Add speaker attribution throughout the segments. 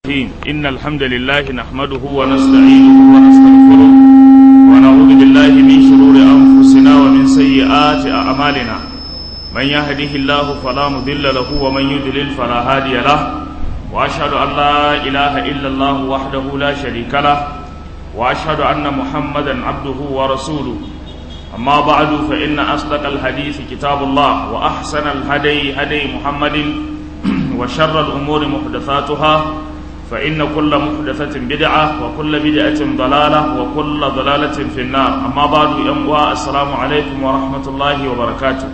Speaker 1: الرحيم إن الحمد لله نحمده ونستعينه ونستغفره ونعوذ بالله من شرور أنفسنا ومن سيئات أعمالنا من يهده الله فلا مضل له ومن يضلل فلا هادي له وأشهد أن لا إله إلا الله وحده لا شريك له وأشهد أن محمدا عبده ورسوله أما بعد فإن أصدق الحديث كتاب الله وأحسن الهدي هدي محمد وشر الأمور محدثاتها فإن كل محدثة بدعة وكل بدعة ضلالة وكل ضلالة في النار أما بعد يموى السلام عليكم ورحمة الله وبركاته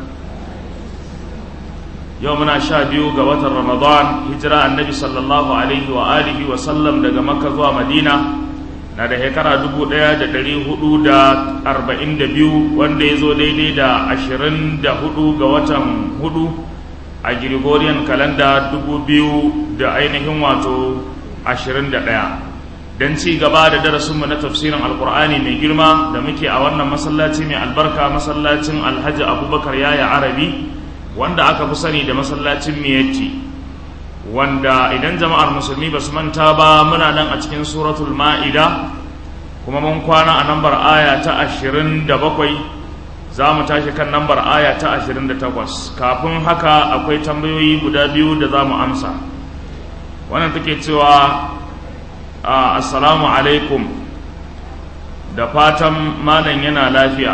Speaker 1: يومنا شابيو قوة رمضان هجرة النبي صلى الله عليه وآله وسلم دقى مكة ومدينة na da shekara dubu ɗaya da ɗari hudu da arba'in da biyu wanda ya zo daidai da ashirin da hudu ga watan hudu a Gregorian kalanda dubu biyu da ainihin wato ashirin da ɗaya don ci gaba da darasinmu na tafsirin alkur'ani mai girma da muke a wannan masallaci mai albarka masallacin alhaji abubakar yaya arabi wanda aka fi sani da masallacin miyatti wanda idan jama'ar musulmi ba su manta ba muna nan a cikin suratul ma'ida kuma mun kwana a nambar aya ta ashirin da bakwai za mu tashi kan nambar aya ta 28 kafin haka akwai tambayoyi guda biyu da za mu amsa wannan take cewa assalamu alaikum da fatan malam yana lafiya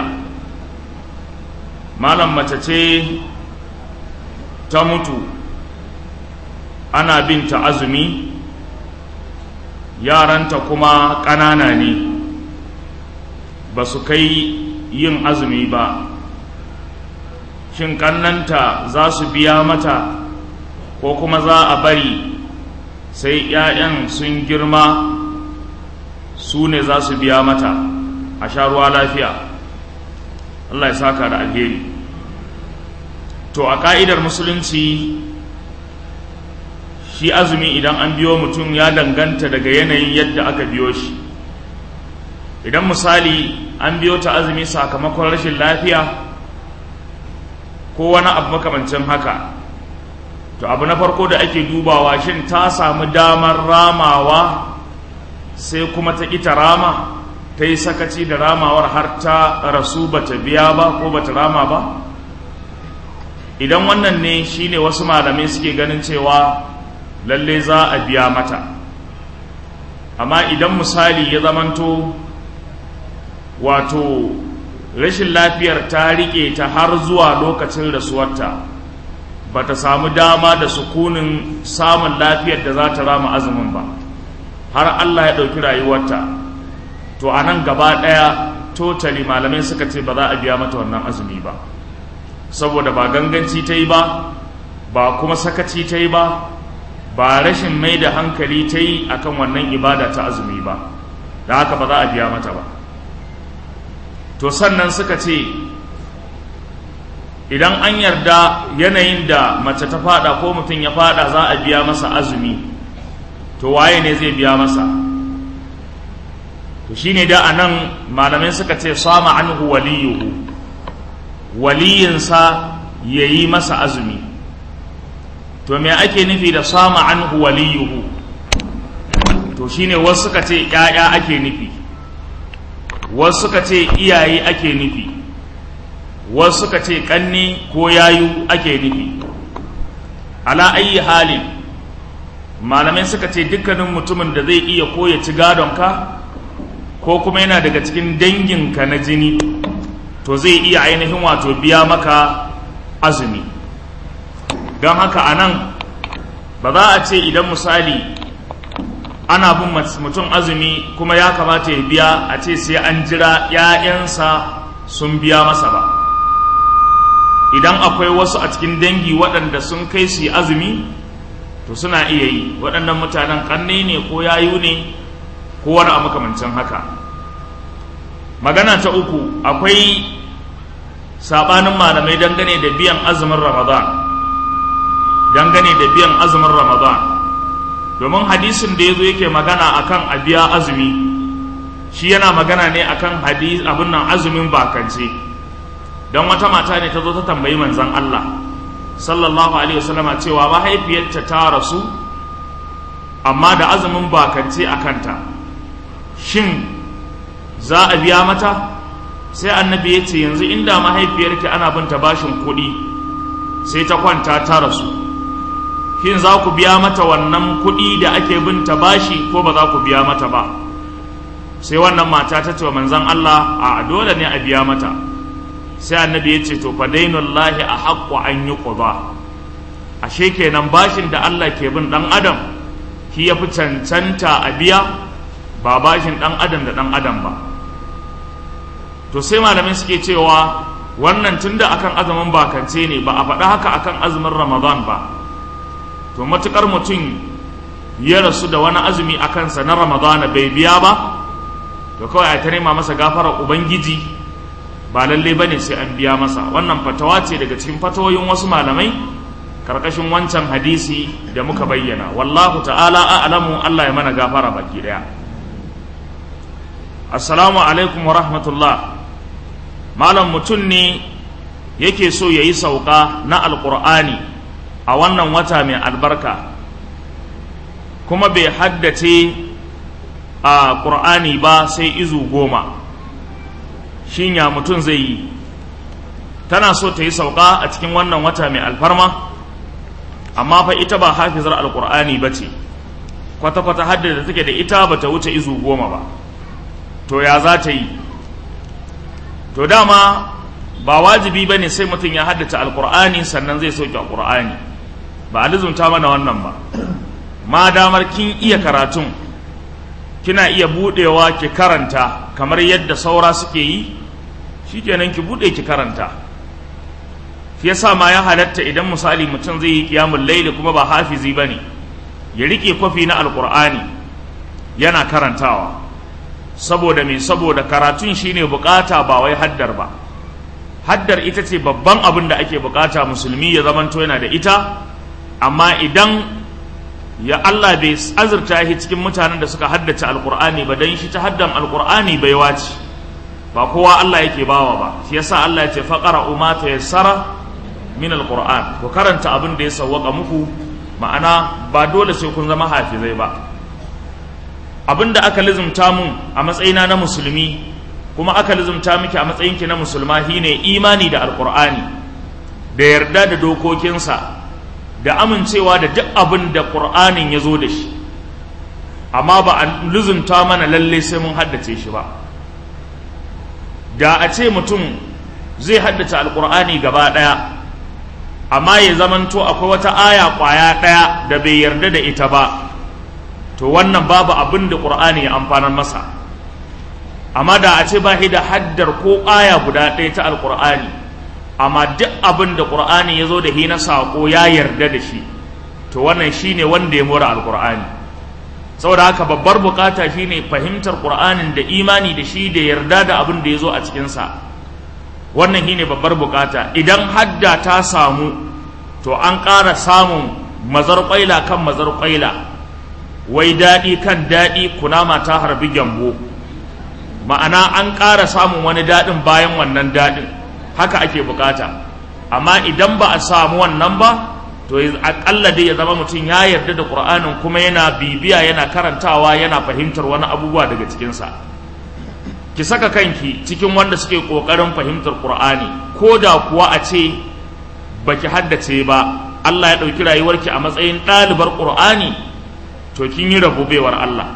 Speaker 1: malam mace ce ta mutu ana binta azumi yaranta kuma ƙanana ne ba su kai yin azumi ba shin kannanta za su biya mata ko kuma za a bari sai 'ya'yan sun girma su ne za su biya mata a sha ruwa lafiya Allah ya saka da alheri to a ka'idar musulunci shi azumi idan an biyo mutum ya danganta daga yanayin yadda aka biyo shi idan misali an biyo ta azumi sakamakon rashin lafiya ko wani abu makamancin haka to abu na farko da ake dubawa shin ta samu damar ramawa sai kuma ta ita rama ta yi sakaci da ramawar har ta rasu bata biya ba ko bata rama ba idan wannan ne shine wasu malamai suke ganin cewa lalle za a biya mata amma idan misali ya zamanto wato rashin lafiyar ta rike ta har zuwa lokacin rasuwarta ba ta samu dama da sukunin samun lafiyar da za ta rama azumin ba har Allah ya ɗauki rayuwarta to a nan gaba ɗaya totali malamai suka ce ba za a biya mata wannan azumi ba saboda ba ganganci ta yi ba ba kuma sakaci ta yi ba ba rashin mai da hankali ta yi akan wannan ibada ta azumi ba da haka ba za a biya mata ba to sannan suka ce idan an yarda yanayin da mace ta fada ko mutum ya fada za a biya masa azumi to waye ne zai biya masa to shine da anan malamai suka ce sama anhu waliyuhu waliyinsa yayi masa azumi to me ake nufi da sama anhu waliyuhu to shine wasu suka ce ƴaƴa ake nufi wasu suka ce iyaye ake nufi wasu suka ce ƙanni ko yayu ake nufi ala ayi halin malamai suka ce dukkanin mutumin da zai iya ko ya ci gadonka ko kuma yana daga cikin danginka na jini to zai iya ainihin wato biya maka azumi don haka a nan ba za a ce idan misali ana bin mutum azumi kuma ya kamata ya biya a ce sai an jira ‘ya'yansa sun biya masa ba idan akwai wasu a cikin dangi waɗanda sun kai su yi azumi to suna iya yi waɗannan mutanen ƙanne ne ko yayu ne ko wani a makamancin haka magana ta uku akwai saɓanin malamai dangane da biyan azumin ramadan dangane da biyan azumin ramadan domin hadisin da ya zo yake magana akan a biya azumi shi yana magana ne akan hadis abin nan azumin bakance don wata mata ne ta zo ta tambayi manzan Allah sallallahu alaihi wasallama cewa mahaifiyarta ta rasu amma da azumin bakance a kanta shin za a biya mata sai annabi ya ce yanzu inda mahaifiyarki ana binta bashin kuɗi sai ta kwanta ta rasu shin za ku biya mata wannan kuɗi da ake binta bashi ko ba za ku biya mata ba sai wannan mata ta ce wa manzon Allah a dole ne a biya mata sai annabi ya ce to fa dainullahi a haqqu an yuqda ashe kenan bashin da Allah ke bin dan adam shi yafi cancanta a biya ba bashin dan adam da dan adam ba to sai malamai suke cewa wannan tunda akan azumin bakance ne ba a faɗa haka akan azumin ramadan ba to matukar mutum ya rasu da wani azumi a kansa na ramadana bai biya ba to kawai a ta nema masa gafarar ubangiji ba lalle ba ne sai an biya masa wannan fatawa ce daga cikin fatawoyin wasu malamai karkashin wancan hadisi da muka bayyana wallahu ta'ala a'lamu Allah ya mana gafara baki daya assalamu alaikum wa rahmatullah malam mutum ne yake so ya yi sauka na alkur'ani a wannan wata mai albarka kuma bai haddace a ƙur'ani ba sai izu goma shin ya mutum zai yi tana so ta yi sauka a cikin wannan wata mai alfarma amma fa ita ba hafizar alƙur'ani ba ce kwata-kwata haddada take da ita ba ta wuce izu goma ba to ya za ta yi to dama ba wajibi ba ne sai mutum ya haddace alƙur'ani sannan zai sauke alƙur'ani ba a lizumta mana wannan ba ma damar kin iya karatun kina iya budewa ki karanta kamar yadda saura suke yi shikenan ki bude ki karanta shi yasa ma ya halatta idan misali mutum zai yi kiyamul laili kuma ba hafizi bane ya rike kwafi na alqur'ani yana karantawa saboda me saboda karatun shine bukata ba wai haddar ba haddar ita ce babban abin da ake bukata musulmi ya zamanto yana da ita amma idan ya Allah bai azurta shi cikin mutanen da suka haddace alkur'ani ba dan shi ta haddan alkur'ani bai wace ba kowa Allah yake bawa ba shi yasa Allah ya ce faqara umma tayassara min alkur'an ku karanta abin da ya sawwaka muku ma'ana ba dole sai kun zama hafizai ba abin da aka lizumta mun a matsayina na musulmi kuma aka lizumta miki a matsayinki na musulma shine imani da alkur'ani da yarda da dokokinsa da amincewa da duk abin da ƙur'anin ya zo da shi amma ba a luzunta mana lalle sai mun haddace shi ba da a ce mutum zai haddace alƙur'ani gaba ɗaya amma ya zamanto akwai wata aya ƙwaya ɗaya da bai yarda da ita ba to wannan babu abin da ƙur'ani ya amfanar masa amma da a ce ba da haddar ko aya guda ɗaya ta alƙur'ani amma duk abin da ƙur'ani ya zo da hina saƙo ya yarda da shi to wannan shine wanda ya mura alƙur'ani saboda haka babbar bukata shine fahimtar ƙur'anin da imani da shi da yarda da abin da ya zo a cikinsa wannan shine babbar bukata idan hadda ta samu to an ƙara samun mazar ƙwaila kan mazar ƙwaila wai daɗi kan daɗi kunama ta harbi gyambo ma'ana an ƙara samun wani daɗin bayan wannan daɗin haka ake bukata amma idan ba a samu wannan ba to akalla dai ya zama mutum ya yarda da qur'anin kuma yana bibiya yana karantawa yana fahimtar wani abubuwa daga cikinsa ki saka kanki cikin wanda suke kokarin fahimtar qur'ani ko da kuwa a ce baki haddace ba Allah ya ɗauki rayuwarki a matsayin ɗalibar qur'ani to kin yi rabobewar Allah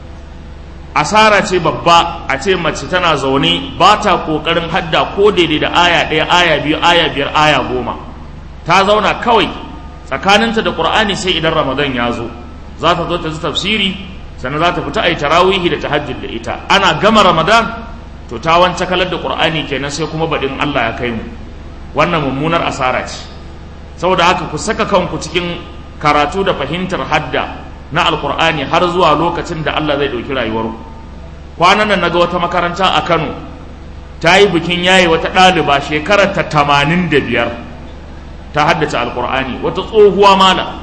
Speaker 1: asara ce babba a ce mace tana zaune ba ta ƙoƙarin hadda ko daidai da aya ɗaya aya biyu aya biyar aya goma ta zauna kawai tsakaninta da ƙur'ani sai idan ramadan ya zo za ta zo ta ji tafsiri sannan za ta fita a yi tarawihi da tahajjud da ita ana gama ramadan to ta wance kalar da ƙur'ani kenan sai kuma baɗin allah ya kai mu wannan mummunar asara ce saboda haka ku saka kanku cikin karatu da fahimtar hadda na alkur'ani har zuwa lokacin da Allah zai ɗauki rayuwar kwanan nan naga wata makaranta a Kano ta yi bikin yaye wata ɗaliba shekarar ta tamanin da biyar ta haddace alkur'ani wata tsohuwa mala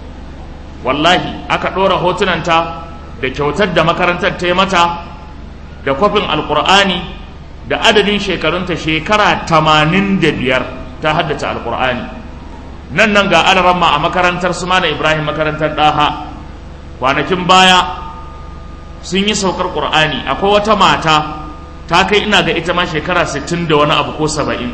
Speaker 1: wallahi aka ɗora hotunanta da kyautar da makarantar ta yi mata da kwafin alkur'ani da adadin shekarunta shekara tamanin da biyar ta haddace alkur'ani nan nan ga alaramma a makarantar su mana ibrahim makarantar ɗaha kwanakin baya sun yi saukar ƙur'ani akwai wata mata ta kai ina ga ita ma shekara 60 da wani abu ko 70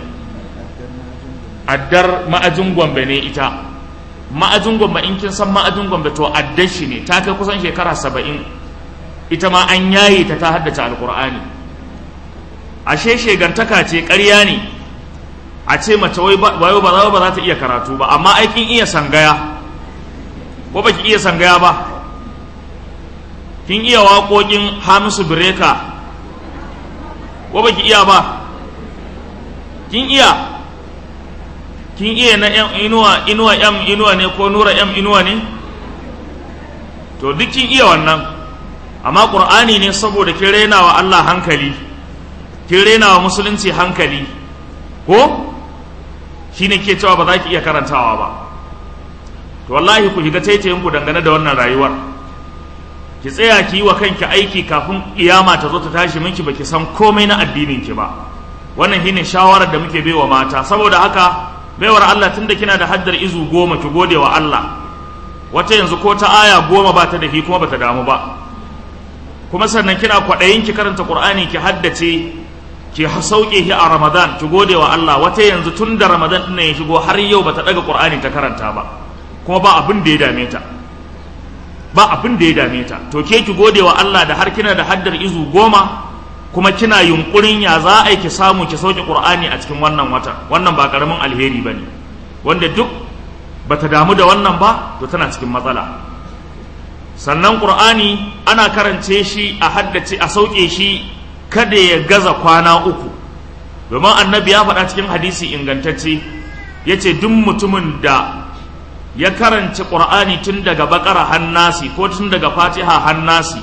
Speaker 1: addar ma'ajin gombe ne ita ma'ajin gombe in kin san ma'ajin gombe to addar shi ne ta kai kusan shekara 70 ita ma an yaye ta ta haddace alƙur'ani ashe shegantaka ce ƙarya ne a ce mace wai ba ba za ta iya karatu ba amma aikin iya sangaya ko baki iya sangaya ba kin iya waƙoƙin hamisu bireka ko baki iya ba kin iya kin iya na yan inuwa inuwa yam inuwa ne ko nura yam inuwa ne to duk kin iya wannan amma qur'ani ne saboda kin rena wa Allah hankali kin rena wa musulunci hankali ko shine ke cewa ba za ki iya karantawa ba to wallahi ku shiga taitayin ku dangane da wannan rayuwar ki tsaya ki yi wa kanki aiki kafin kiyama ta zo ta tashi miki baki san komai na addinin ki ba wannan shine shawarar da muke baiwa mata saboda haka baiwar Allah tunda kina da haddar izu goma ki gode wa Allah wata yanzu ko ta aya goma ba ta da shi kuma bata damu ba kuma sannan kina kwaɗayin ki karanta Qur'ani ki haddace ki sauke shi a Ramadan ki gode wa Allah wata yanzu tun da Ramadan ɗin ya shigo har yau bata daga Qur'ani ta karanta ba kuma ba abin da ya dame ta ba abin da ya dame ta to ke ki gode wa Allah da har kina da haddar izu goma kuma kina yunkurin ya za a yi ki samu ki sauke Qur'ani a cikin wannan wata wannan ba karamin alheri bane wanda duk bata damu da wannan ba to tana cikin matsala sannan Qur'ani ana karance shi a haddace a sauke shi kada ya gaza kwana uku domin annabi ya faɗa cikin hadisi ingantacce ya ce duk mutumin da ya karanci ƙur'ani tun daga bakara hannasi ko tun daga fatiha hannasi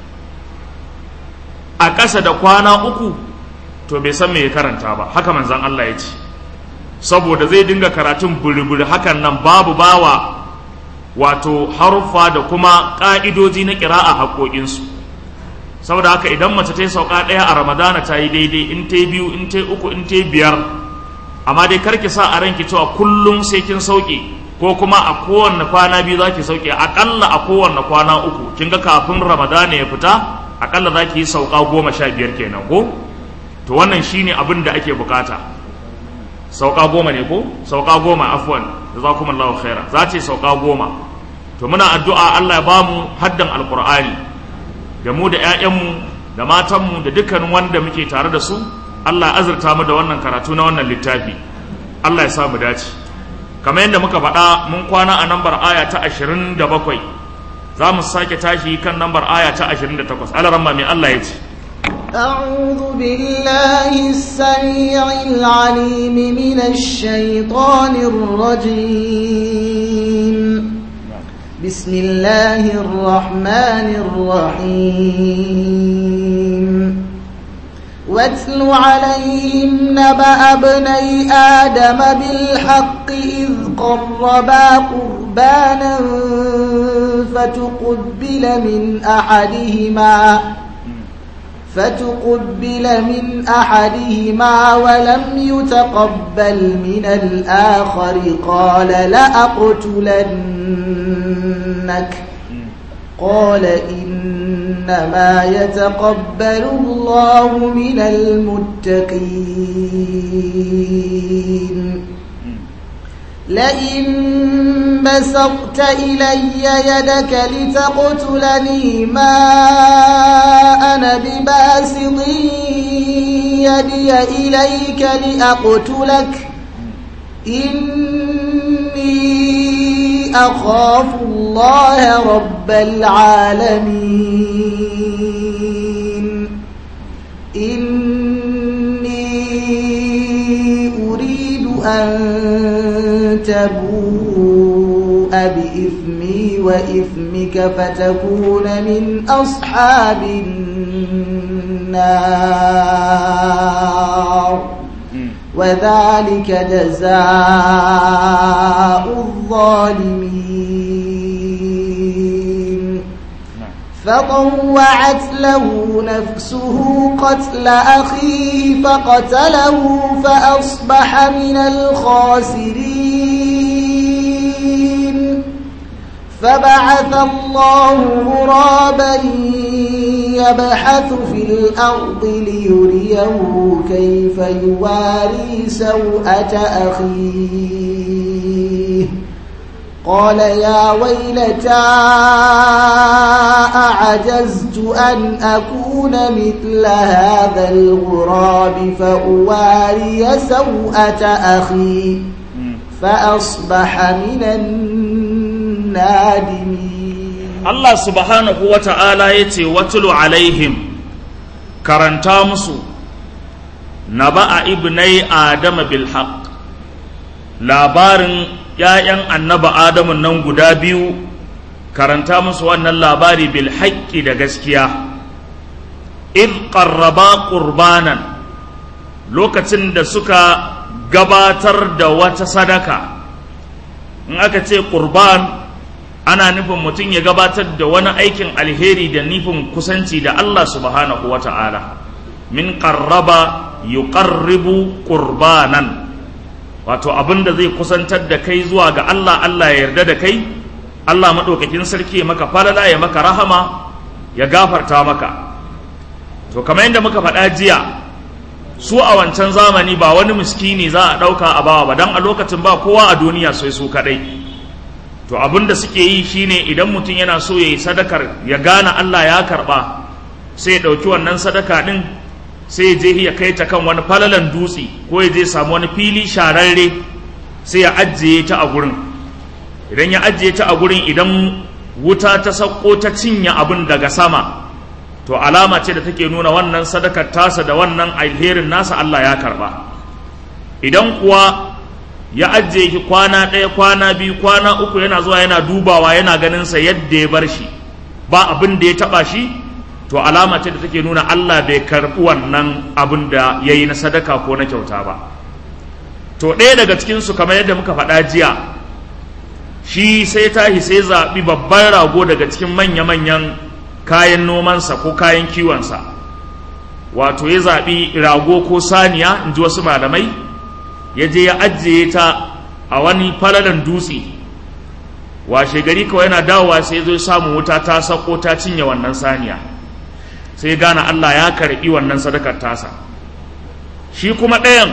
Speaker 1: a ƙasa da kwana uku to bai san me ya karanta ba haka manzan Allah ya ce saboda zai dinga karatun buri-buri hakan nan babu bawa wato haruffa da kuma ƙa'idoji na ƙira'a haƙoƙinsu saboda haka idan mace ta yi sauka ɗaya a ramadana ta yi daidai in ta yi biyu in ta yi uku in ta yi biyar amma dai karki sa a ranki cewa kullum sai kin sauke ko kuma a kowanne kwana biyu za ki sauke aƙalla a kowanne kwana uku kin ga kafin ramadana ya fita aƙalla za ki yi sauka goma sha biyar kenan ko to wannan shine abin da ake bukata sauka goma ne ko sauka goma afwan jazakumullahu khaira za ce sauka goma to muna addu'a Allah ya bamu haddan alqur'ani da mu da 'ya'yanmu da matanmu da dukkanin wanda muke tare da su Allah azurta mu da wannan karatu na wannan littafi Allah ya sa mu dace kamar yadda muka faɗa mun kwana a nambar aya ta 27 za mu sake tashi kan nambar aya ta 28 alaramma mai Allah ya ce
Speaker 2: أعوذ بالله السميع العليم من الشيطان الرجيم بسم الله الرحمن الرحيم واتل عليهم نبأ ابني آدم بالحق إذ قربا قربانا فتقبل من أحدهما فتقبل من أحدهما ولم يتقبل من الآخر قال لأقتلنك قال إنما يتقبل الله من المتقين لئن بسطت إلي يدك لتقتلني ما أنا بباسط يدي إليك لأقتلك إني أخاف الله رب العالمين إني أريد أن تبوء بإثمي وإثمك فتكون من أصحاب النار وذلك جزاء الظالمين فطوعت له نفسه قتل أخيه فقتله فأصبح من الخاسرين فبعث الله غرابا يبحث في الأرض ليريه كيف يواري سوءة أخيه قال يا ويلتى أعجزت أن أكون مثل هذا الغراب فأواري سوءة أخي فأصبح من النادمين
Speaker 1: Allah subhanahu wa ta'ala ya ce watulu alaihim karanta musu na ba'a ibnai adama bil haqq labarin ‘ya'yan annaba adamu nan guda biyu karanta musu wannan labari bil haƙƙi da gaskiya id qarraba qurbanan lokacin da suka gabatar da wata sadaka in aka ce qurban ana nufin mutum ya gabatar da wani aikin alheri da nufin kusanci da Allah subhanahu wa ta'ala min qarraba yuqarribu qurbanan wato abin da zai kusantar da kai zuwa ga Allah Allah ya yarda da kai Allah maɗaukakin sarki ya maka falala ya maka rahama ya gafarta maka to kamar yadda muka faɗa jiya su a wancan zamani ba wani miskini za a ɗauka a bawa ba don a lokacin ba kowa a duniya sai su kaɗai to abin da suke yi shine idan mutum yana so ya yi sadakar ya gane Allah ya karɓa sai ya ɗauki wannan sadaka ɗin sai je ya kai ta kan wani falalan dutse ko ya je samu wani fili shararre sai ya ajiye ta a gurin idan ya ajiye ta a gurin idan wuta ta sauko ta cinye abin daga sama to alama ce da take nuna wannan sadakar tasa da wannan alherin nasa Allah ya karba idan kuwa ya ajiye ki kwana ɗaya kwana biyu kwana uku yana zuwa yana dubawa yana ganin sa yadda ya bar shi ba abin da ya taba shi to alama ce da take nuna Allah bai karɓi wannan abin da ya yi na sadaka ko na kyauta ba to ɗaya daga cikinsu kamar yadda muka faɗa jiya shi sai tahi sai zaɓi babban rago daga cikin manya-manyan kayan nomansa ko kayan kiwonsa wato ya zaɓi rago ko saniya in ji wasu malamai ya je ya ajiye ta a wani falalan dutse washe gari kawai yana dawowa sai zo samun wuta ta sako ta cinye wannan saniya sai gane Allah ya karɓi wannan sadakar tasa shi kuma ɗayan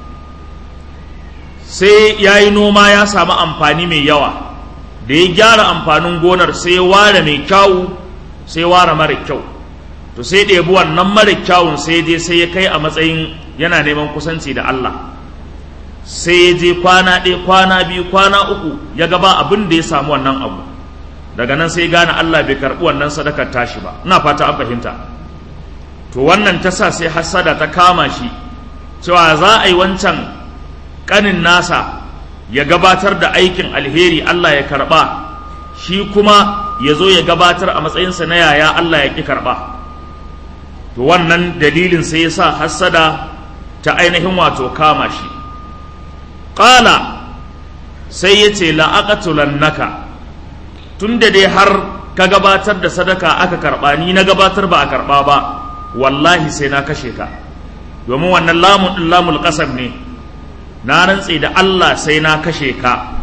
Speaker 1: sai ya yi noma ya samu amfani mai yawa da ya gyara amfanin gonar sai ya ware mai kyawu sai ware mara kyau to sai ɗebi wannan mara kyawun sai je sai ya kai a matsayin yana neman kusanci da Allah sai ya je kwana ɗaya kwana biyu kwana uku ya gaba abin da ya samu wannan abu daga nan sai gane Allah bai karɓi wannan sadakar tashi ba ina fata an fahimta to wannan ta sa sai hassada ta kama shi cewa za a yi wancan ƙanin nasa ya gabatar da aikin alheri Allah ya karɓa shi kuma ya zo ya gabatar a matsayinsa na yaya Allah ya ƙi karɓa to wannan dalilin sai ya sa hassada ta ainihin wato kama shi ƙala sai ya ce la'aƙatulannaka tun da dai har ka gabatar da sadaka aka karɓa ni na gabatar ba a karɓa ba wallahi sai na kashe ka domin wannan lamun ɗin lamul ƙasam ne na rantse da Allah sai na kashe ka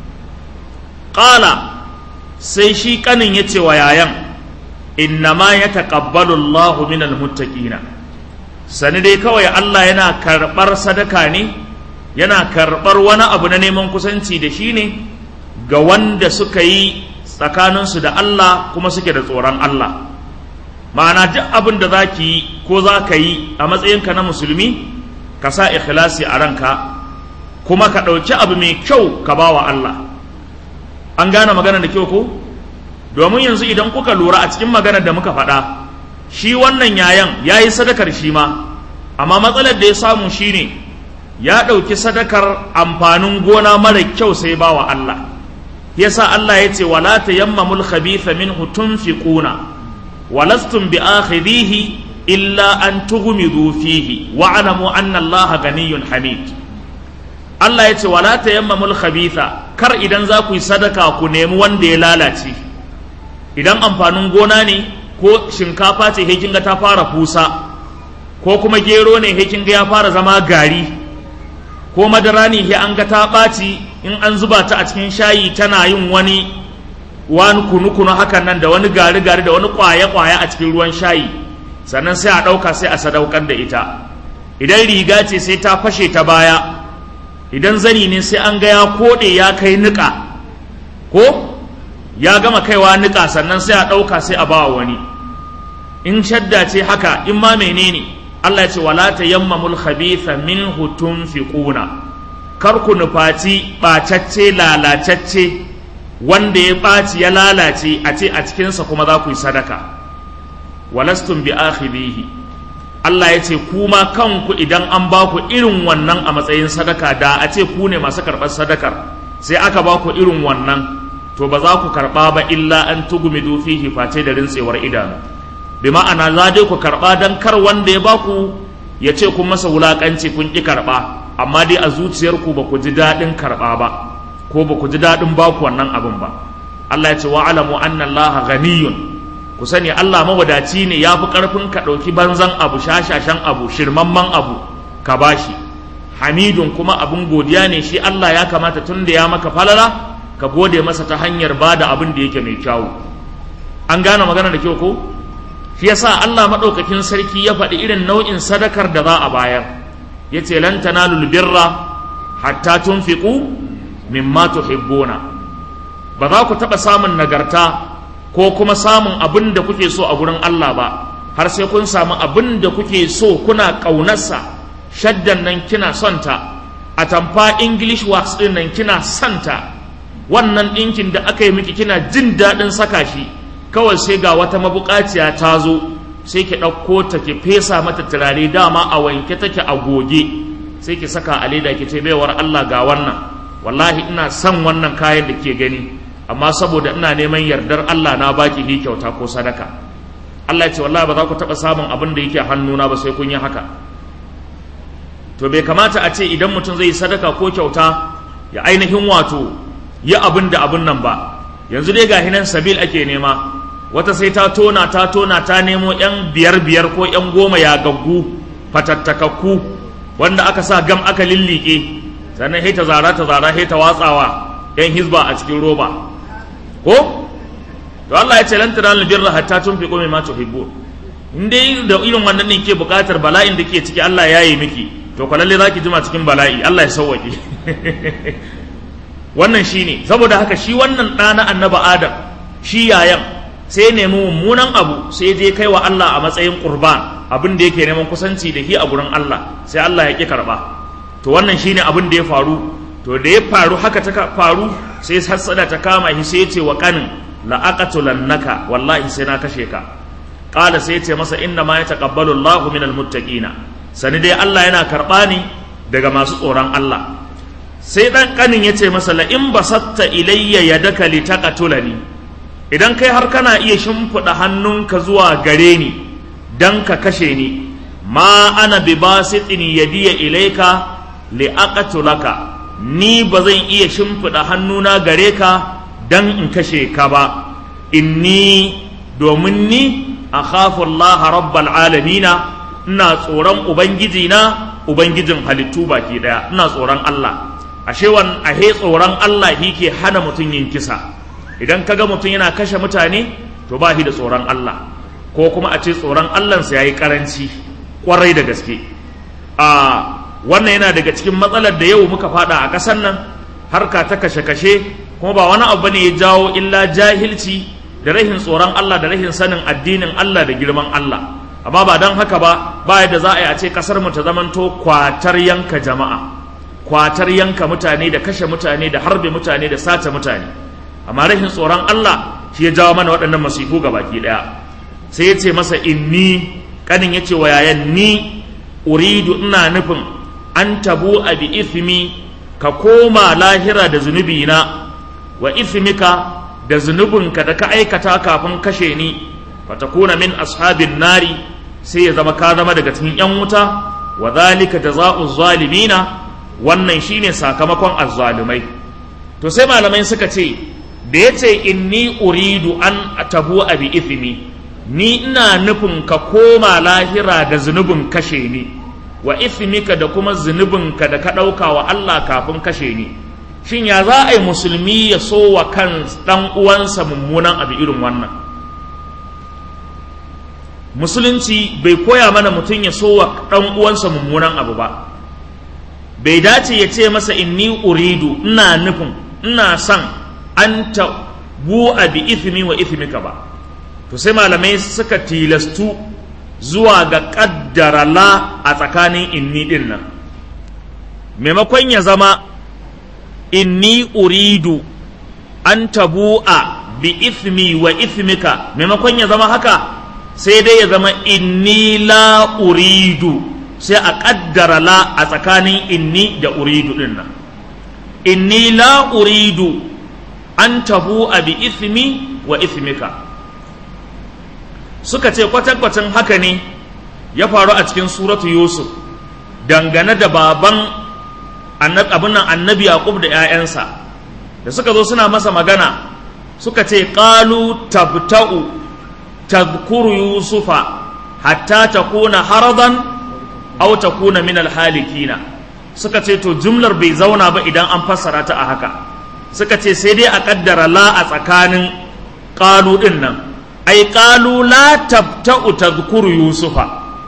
Speaker 1: ƙala sai shi ƙanin ya ce wa yayan innama ya taƙabbalu Allahu minal muttaqina sani dai kawai Allah yana karɓar sadaka ne yana karɓar wani abu na neman kusanci da shi ne ga wanda suka yi tsakaninsu da Allah kuma suke da tsoron Allah ma'ana duk abin da za ki yi ko za ka yi a matsayinka na musulmi ka sa ikhlasi a ranka kuma ka ɗauki abu mai kyau ka ba wa Allah an gane magana da kyau ko domin yanzu idan kuka lura a cikin magana da muka faɗa shi wannan yayan ya yi sadakar shi ma amma matsalar da ya samu shine ya ɗauki sadakar amfanin gona mara kyau sai ba wa Allah yasa Allah ya ce wala tayammamul khabitha minhu tunfiquna ولستم بآخذيه إلا أن تغمضوا فيه واعلموا أن الله غني حميد Allah ya ce wala tayammamul khabitha kar idan za ku yi sadaka ku nemi wanda ya lalace idan amfanin gona ne ko shinkafa ce he kinga ta fara fusa ko kuma gero ne he kinga ya fara zama gari ko madara ne he an ga ta ɓaci in an zuba ta a cikin shayi tana yin wani wani kunu-kunu hakan nan da wani gari-gari da wani kwaye-kwaye a cikin ruwan shayi sannan sai a ɗauka sai a sadaukar da ita idan riga ce sai ta fashe ta baya idan zani ne sai an ga ya koɗe ya kai niƙa ko ya gama kaiwa niƙa sannan sai a ɗauka sai a bawa wani in shadda ce haka in ma menene Allah ya ce wala tayammamul khabitha minhu tunfiquna kar ku nufaci ɓacacce lalacacce wanda ya ɓaci ya lalace a ce a cikinsa kuma za ku yi sadaka walastun bi akhirihi Allah ya ce kuma kanku idan an ba ku irin wannan a matsayin sadaka da a ce ku ne masu karɓar sadakar sai aka ba ku irin wannan to ba za ku karɓa ba illa an tugumidu fihi face da rintsewar idanu bi ma'ana za dai ku karɓa don kar wanda ya ba ku ya ce kun masa wulaƙanci kun ƙi karɓa amma dai a zuciyarku ba ku ji daɗin karɓa ba ko ba ku ji daɗin ba ku wannan abin ba Allah ya ce wa alamu anna Allah ghaniyun ku sani Allah mawadaci ne ya fi ƙarfin ka ɗauki banzan abu shashashan abu shirmamman abu ka bashi hamidun kuma abin godiya ne shi Allah ya kamata tun da ya maka falala ka gode masa ta hanyar ba da abin da yake mai kyawu an gane magana da kyau ko shi yasa Allah maɗaukakin sarki ya faɗi irin nau'in sadakar da za a bayar ya ce lan tanalul birra hatta tunfiqu mimma tuhibbuna ba za ku taɓa samun nagarta ko kuma samun abin da kuke so a gurin Allah ba har sai kun samu abin da kuke so kuna ƙaunarsa shaddan nan kina son ta a tamfa english wax ɗin nan kina son ta wannan ɗinkin da aka yi miki kina jin daɗin saka shi kawai sai ga wata mabuƙaciya ta zo sai ki ɗauko ta ki fesa mata turare dama a wanke take a goge sai ki saka a leda ki ce baiwar Allah ga wannan wallahi ina son wannan kayan da ke gani amma saboda ina neman yardar Allah na baki ni kyauta ko sadaka Allah ya ce wallahi ba za ku taɓa samun abin da yake hannuna ba sai kun yi haka to bai kamata a ce idan mutum zai yi sadaka ko kyauta ya ainihin wato yi abin da abin nan ba yanzu dai gahi nan sabil ake nema wata sai ta tona ta tona ta nemo yan biyar biyar ko yan goma ya gaggu fatattakakku wanda aka sa gam aka lillike sannan sai ta zara ta zara sai ta watsawa yan hizba a cikin roba ko to Allah ya ce lan tanalul birra hatta tunfiqu mimma tuhibbun in dai da irin wannan ne ke bukatar bala'in da ke ciki Allah ya yi miki to ko lalle zaki jima cikin bala'i Allah ya sauwake wannan shine saboda haka shi wannan ɗa na annaba Adam shi yayan sai nemi mummunan abu sai je kai wa Allah a matsayin qurban abin da yake neman kusanci da shi a gurin Allah sai Allah ya ki karba to wannan shine abin da ya faru to da ya faru haka ta faru sai hassada ta kama shi sai ya ce wa kanin la'aqatulannaka wallahi sai na kashe ka qala sai ya ce masa inna ma yataqabbalu Allahu minal muttaqina sani dai Allah yana karba ni daga masu tsoron Allah sai dan kanin ya ce masa la in basatta ilayya yadaka litaqatulani idan kai har kana iya shimfiɗa hannunka zuwa gare ni dan ka kashe ni ma ana bi basitin yadiya ilayka li'aqatulaka ni ba zan iya shimfiɗa hannuna gare ka dan in kashe ka ba inni domin ni akhafu Allah rabbal alamina ina tsoron ubangiji na ubangijin halittu baki daya ina tsoron Allah ashe wan ahe tsoron Allah ke hana mutum yin kisa idan kaga mutum yana kashe mutane to ba shi da tsoron Allah ko kuma a ce tsoron Allahnsa yayi karanci kwarai da gaske a wannan yana daga cikin matsalar da yau muka fada a ƙasar nan harka ta kashe-kashe kuma ba wani abu ne ya jawo illa jahilci da rahin tsoron Allah da rahin sanin addinin Allah da girman Allah amma ba don haka ba ba yadda za a yi a ce ƙasar mu ta zamanto kwatar yanka jama'a kwatar yanka mutane da kashe mutane da harbe mutane da sace mutane amma rahin tsoron Allah shi ya jawo mana waɗannan masifu ga baki ɗaya sai ya ce masa inni kanin ya ce wa yayan ni uridu ina nufin an tabu a bi ithmi ka koma lahira da zunubi na wa ithmika da zunubinka da ka aikata kafin kashe ni fatakuna min ashabin nari sai ya zama ka zama daga cikin yan wuta wa zalika jazaa'u zalimina wannan shine sakamakon azzalumai to sai malamai suka ce da yace inni uridu an tabu a bi ithmi ni ina nufin ka koma lahira da zunubin kashe ni wa ithmika da kuma zunubinka da ka ɗauka wa Allah kafin kashe ni shin ya za a yi musulmi ya so wa kan ɗan uwansa mummunan abu irin wannan musulunci bai koya mana mutum ya so wa ɗan uwansa mummunan abu ba bai dace ya ce masa inni uridu ina nufin ina son an ta bu'a bi ithmi wa ithmika ba to sai malamai suka tilastu zuwa ga kaddara la a tsakanin inni din nan maimakon ya zama inni uridu an tabu'a bi ithmi wa ithmika maimakon ya zama haka sai dai ya zama inni la uridu sai a kaddara la a tsakanin inni da uridu din nan inni la uridu an tabu'a bi ithmi wa ithmika suka ce kwatankwacin haka ne ya faru a cikin suratu yusuf dangane da baban abin nan annabi yaqub da 'ya'yansa da suka zo suna masa magana suka ce qalu tabta'u tadhkuru yusufa hatta takuna haradan aw takuna min alhalikina suka ce to jumlar bai zauna ba idan an fassara ta a haka suka ce sai dai a kaddara la a tsakanin qalu din nan ai qalu la tabta'u tadhkuru yusufa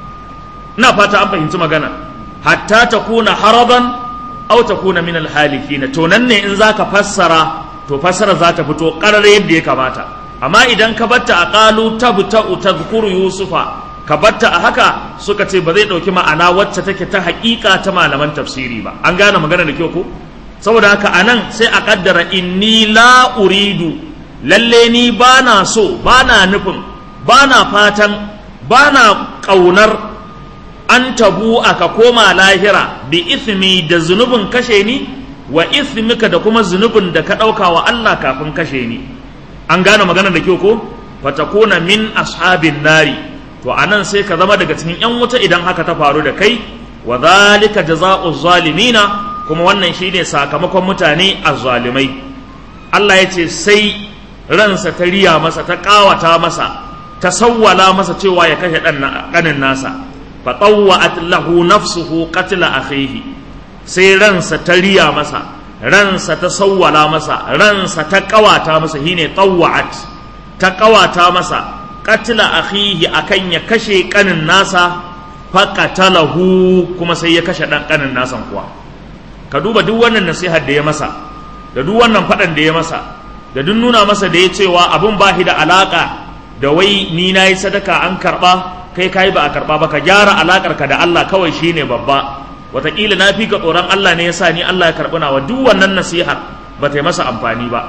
Speaker 1: ina fata an fahimci magana hatta takuna haradan aw takuna min alhalikin to nan ne in zaka fassara to fassara za ta fito karar yadda ya kamata amma idan ka batta a qalu tabta'u tadhkuru yusufa ka batta a haka suka ce ba zai dauki ma'ana wacce take ta haƙiƙa ta malaman tafsiri ba an gane magana da kyau ko saboda haka anan sai a kaddara inni la uridu lalle ni ba na so ba na nufin ba na fatan ba na ƙaunar an tabu aka koma lahira bi ithmi da zunubin kashe ni wa ithmika da kuma zunubin da ka ɗauka wa Allah kafin kashe ni an gane magana da kyau ko fatakuna min ashabin nari to anan sai ka zama daga cikin yan wuta idan haka ta faru da kai wa zalika jazaa'u zalimina kuma wannan shine sakamakon mutane azzalimai Allah ya ce sai ransa ta riya masa ta ƙawata masa ta sawwala masa cewa ya kashe ɗanin nasa fa tawwa'at lahu nafsuhu qatla akhihi sai ransa ta riya masa ransa ta sawwala masa ransa ta ƙawata masa shine tawwa'at ta ƙawata masa qatla akhihi akan ya kashe ƙanin nasa fa qatalahu kuma sai ya kashe ɗan ƙanin nasan kuwa ka duba duk wannan nasihar da ya masa da duk wannan faɗan da ya masa da duk nuna masa da ya cewa abun ba da alaƙa da wai ni na yi sadaka an karɓa kai kayi ba a karɓa ba ka gyara alaƙar ka da Allah kawai shine babba wataƙila na fi ka tsoron Allah ne ya sa ni Allah ya karɓi nawa duk wannan nasihar ba ta yi masa amfani ba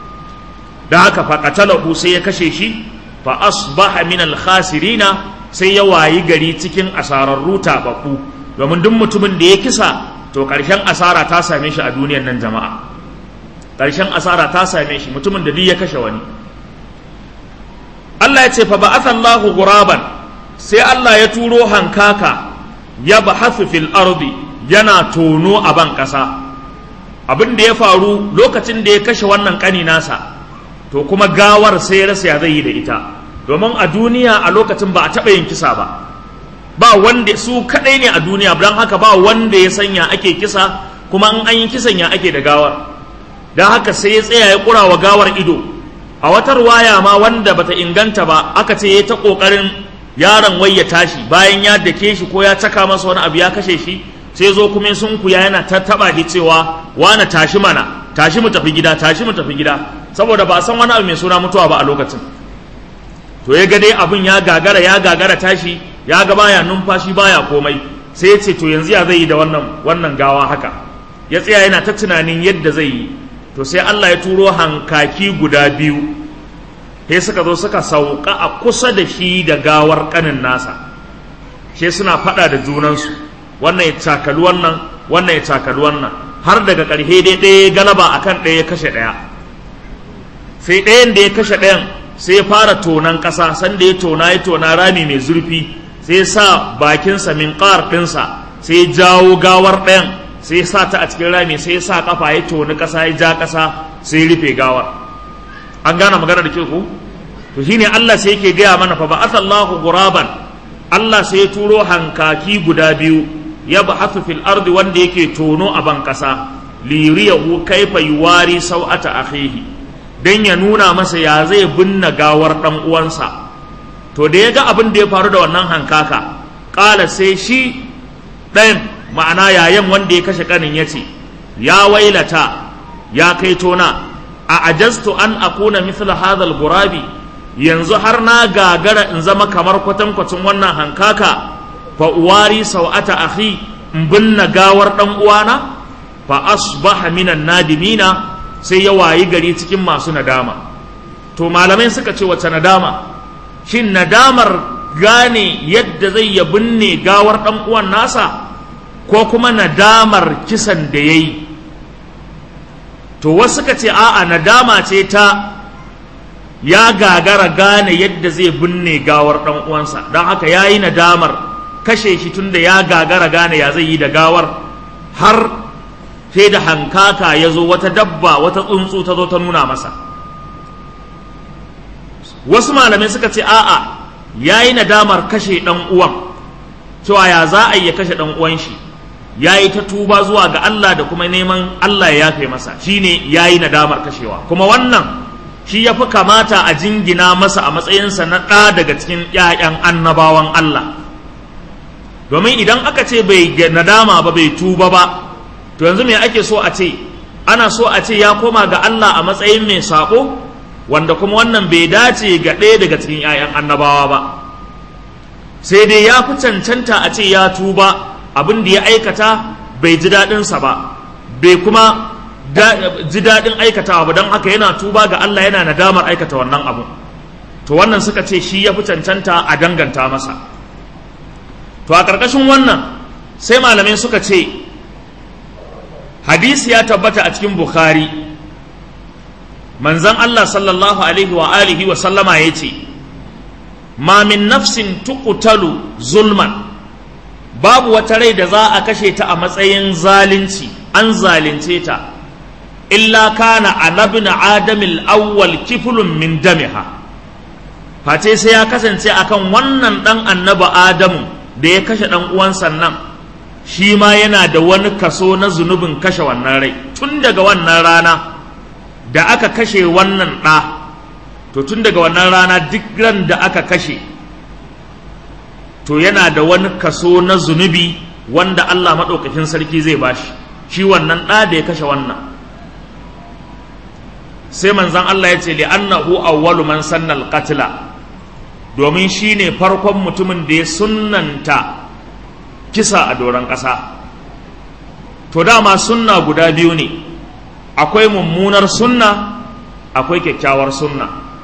Speaker 1: da haka fa qatalahu sai ya kashe shi fa asbaha min al khasirina sai ya wayi gari cikin asararru tababbu domin duk mutumin da ya kisa to ƙarshen asara ta same shi a duniyar nan jama'a ƙarshen asara ta same shi mutumin da duk ya kashe wani Allah ya ce fa ba'atha Allahu ghuraban sai Allah ya turo hankaka ya bahathu fil ardi yana tono a ban ƙasa abin da ya faru lokacin da ya kashe wannan ƙani nasa to kuma gawar sai ya rasa ya zai yi da ita domin a duniya a lokacin ba a taɓa yin kisa ba ba wanda su kaɗai ne a duniya don haka ba wanda ya sanya ake kisa kuma in an yi kisan ya ake da gawar don haka sai ya tsaya ya kura wa gawar ido a wata ruwaya ma wanda bata inganta ba aka ce ya ta kokarin yaron wai ya tashi bayan ya dake shi ko ya caka masa wani abu ya kashe shi sai zo kuma sun kuya yana ta taba shi cewa wani tashi mana tashi mu tafi gida tashi mu tafi gida saboda ba a san wani abu mai suna mutuwa ba a lokacin to ya ga dai abin ya gagara ya gagara tashi ya ga baya numfashi baya komai sai ya ce to yanzu ya zai yi da wannan wannan gawa haka ya tsaya yana ta tunanin yadda zai yi to sai Allah ya turo hankaki guda biyu sai suka zo suka sauka a kusa da shi da gawar kanin nasa sai suna faɗa da junansu wannan ya cakali wannan wannan ya cakali wannan har daga ƙarshe dai ɗaya galaba akan ɗaya ya kashe ɗaya sai ɗayan da ya kashe ɗayan sai ya fara tonan ƙasa sanda ya tona ya tona rami mai zurfi sai ya sa bakinsa min ƙar ɗinsa sai ya jawo gawar ɗayan sai ya sa ta a cikin rami sai ya sa kafa ya toni ƙasa ya ja ƙasa sai ya rufe gawar an gane magana da ke ku to shine Allah sai yake gaya mana fa ba'athallahu ghuraban Allah sai ya turo hankaki guda biyu ya ba'athu fil ardi wanda yake tono a ban ƙasa liyuriyahu kaifa yuwari sau'ata akhihi dan ya nuna masa ya zai binne gawar dan uwansa to da ya ga abin da ya faru da wannan hankaka ƙala sai shi ɗayan ma'ana yayan wanda ya kashe ƙanin ya ce ya wailata ya kai tona a ajastu an akuna mithla hadhal gurabi yanzu har na gagara in zama kamar kwatankwacin wannan hankaka fa uwari sau'ata akhi in binne gawar dan uwana fa asbaha minan nadimina sai ya wayi gari cikin masu nadama to malamai suka ce wace nadama shin nadamar gane yadda zai ya binne gawar dan uwan nasa ko kuma nadamar kisan da yayi to wasu suka ce a'a nadama ce ta ya gagara gane yadda zai binne gawar dan uwansa don haka yayi nadamar kashe shi tunda ya gagara gane ya zai yi da gawar har sai da hankaka ya zo wata dabba wata tsuntsu ta zo ta nuna masa wasu malamai suka ce a'a ya yi nadamar kashe ɗan uwan cewa ya za a yi ya kashe ɗan uwan shi ya yi ta tuba zuwa ga Allah da kuma neman Allah ya yafe masa shine ya yi nadamar kashewa kuma wannan shi ya fi kamata a jingina masa a matsayinsa na ɗa daga cikin ‘ya'yan annabawan Allah domin idan aka ce bai nadama ba bai tuba ba to yanzu me ake so a ce ana so a ce ya koma ga Allah a matsayin mai saƙo wanda kuma wannan bai dace ga ɗaya daga cikin 'ya'yan annabawa ba sai dai ya fi cancanta a ce ya tuba abin da ya aikata bai ji daɗinsa ba bai kuma ji daɗin aikatawa ba don haka yana tuba ga Allah yana nadamar aikata wannan abu to wannan suka ce shi ya fi cancanta a danganta masa to a ƙarƙashin wannan sai malamai suka ce hadisi ya tabbata a cikin bukhari manzan Allah sallallahu alaihi wa alihi wa sallama ya ce ma min nafsin tuqtalu zulman babu wata rai da za a kashe ta a matsayin zalunci an zalunce ta illa kana anabin adamil awwal kiflun min damiha face sai ya kasance akan wannan dan annaba adamu da ya kashe dan uwan sannan shi ma yana da wani kaso na zunubin kashe wannan rai tun daga wannan rana da aka kashe wannan ɗa to tun daga wannan rana duk ran da aka kashe to yana da wani kaso na zunubi wanda Allah maɗaukakin sarki zai bashi shi wannan ɗa da ya kashe wannan sai manzan Allah ya ce li'annahu awwalu man sanna al-qatla domin shine farkon mutumin da ya sunnanta kisa a doron ƙasa to dama sunna guda biyu ne akwai mummunar sunna akwai kyakkyawar sunna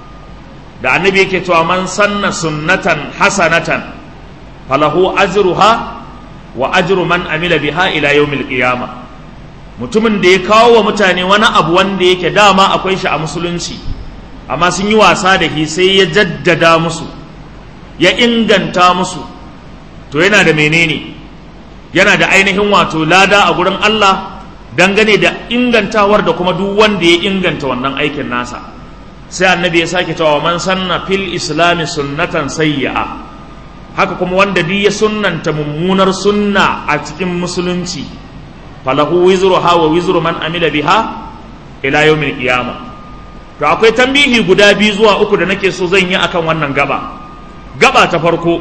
Speaker 1: da annabi yake cewa man sanna sunnatan hasanatan falahu ajruha wa ajru man amila biha ila yawmil qiyamah mutumin da ya kawo wa mutane wani abu wanda yake dama akwai shi a musulunci amma sun yi wasa da shi sai ya jaddada musu ya inganta musu to yana da menene yana da ainihin wato lada a gurin Allah dangane da ingantawar da kuma duk wanda ya inganta wannan aikin nasa sai annabi ya sake cewa man sanna fil islami sunnatan sayyi'a haka kuma wanda duk ya sunnanta mummunar sunna a cikin musulunci falahu wizruha wa wizru man amila biha ila yawmil qiyama to akwai tambihi guda biyu zuwa uku da nake so zan yi akan wannan gaba gaba ta farko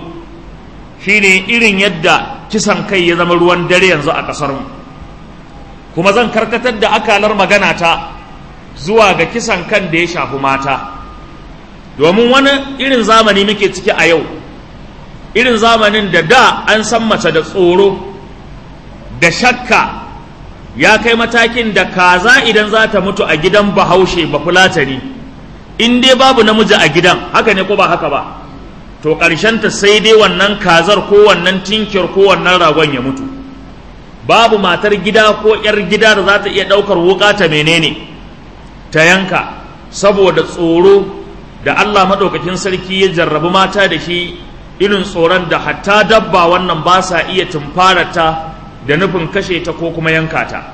Speaker 1: shine irin yadda kisan kai ya zama ruwan dare yanzu a kasar mu kuma zan karkatar da akalar magana ta zuwa ga kisan kan da ya shafi mata domin wani irin zamani muke ciki a yau irin zamanin da da an san mace da tsoro da shakka ya kai matakin da kaza idan za ta mutu a gidan bahaushe ba fulatani in dai babu namiji a gidan haka ne ko ba haka ba to ta sai dai wannan kazar ko wannan tinkiyar ko wannan ragon ya mutu babu matar gida ko 'yar gida da za ta iya ɗaukar wuka ta menene ta yanka saboda tsoro da Allah maɗaukakin sarki ya jarrabi mata da shi irin tsoron da hatta dabba wannan ba sa iya tumfarata da nufin kashe ta ko kuma yanka ta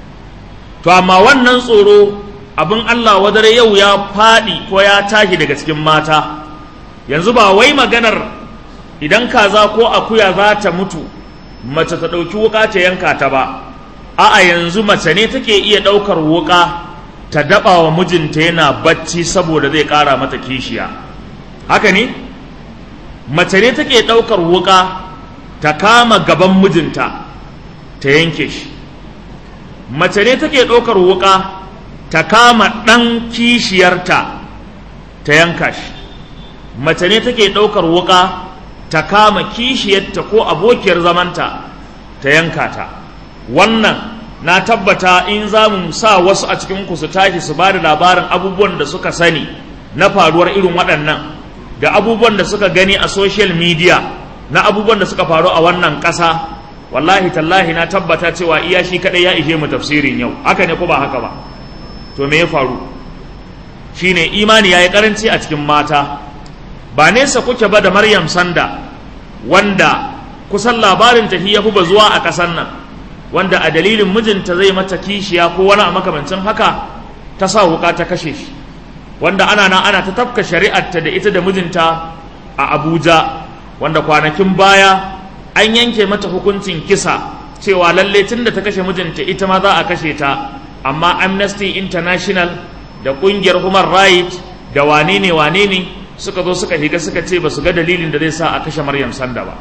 Speaker 1: to amma wannan tsoro abin Allah wadare yau ya faɗi ko ya tashi daga cikin mata yanzu ba wai maganar idan kaza ko akuya za ta mutu mace ta ɗauki wuka ta yanka ta ba a'a yanzu mace ne take iya ɗaukar wuƙa ta daɓa wa mijinta yana bacci saboda zai ƙara mata kishiya haka ne mace ne take ɗaukar wuƙa ta kama gaban mijinta ta yanke shi mace ne take ɗaukar wuƙa ta kama ɗan kishiyarta ta yanka shi mace ne take ɗaukar wuƙa ta kama kishiyarta ko abokiyar zamanta ta yanka ta wannan na tabbata in za mu sa wasu a cikin ku su tashi su ba da labarin abubuwan da suka sani na faruwar irin waɗannan da abubuwan da suka gani a social media na abubuwan da suka faru a wannan ƙasa wallahi tallahi na tabbata cewa iya shi kaɗai ya ishe mu tafsirin yau haka ne ko ba haka ba to me ya faru shine imani ya yi ƙaranci a cikin mata ba nesa kuke ba da maryam sanda wanda kusan labarin ta ya fi zuwa a ƙasar nan wanda a dalilin mijinta zai mata kishiya ko wani a makamancin haka ta sa wuka ta kashe shi wanda ana nan ana ta tafka shari'arta da ita da mijinta a abuja wanda kwanakin baya an yanke mata hukuncin kisa cewa lalle tun da ta kashe mijinta ita ma za a kashe ta amma amnesty international da kungiyar human rights da wane ne wane ne suka zo suka higa suka ce ba su ga dalilin da zai sa a kashe maryam sanda ba